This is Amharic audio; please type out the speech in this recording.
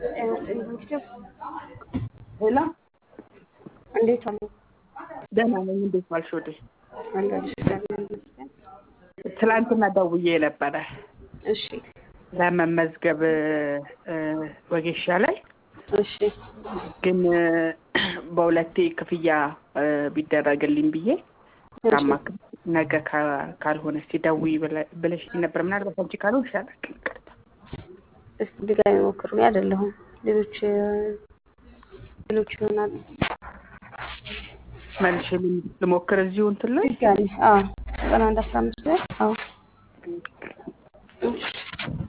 ሄሎ እንዴት አሉ? ደህና ነኝ። እንዴት ዋልሽ? ወዴ አለሁልሽ። እግዚአብሔር ይመስገን። ትላንትና ደውዬ ነበረ እሺ ለመመዝገብ እ ወጌሻ ላይ እሺ ግን በሁለቴ ክፍያ እ ቢደረግልኝ ብዬ ሳማክር ነገ ካ- ካልሆነ እስኪ ደውዪ ብለ- ብለሽኝ ነበር። ምናልባት አንቺ ካልሆንሽ አላውቅም። ይቅርታ። እስቲ ድጋሚ ሞክሩ። እኔ አይደለሁም ሌሎች ሌሎች ይሆናሉ። መልሼ ልም- ልሞክር እዚሁ እንትን ላይ ድጋሚ አዎ ዘጠና አንድ አስራ አምስት ላይ አዎ እሺ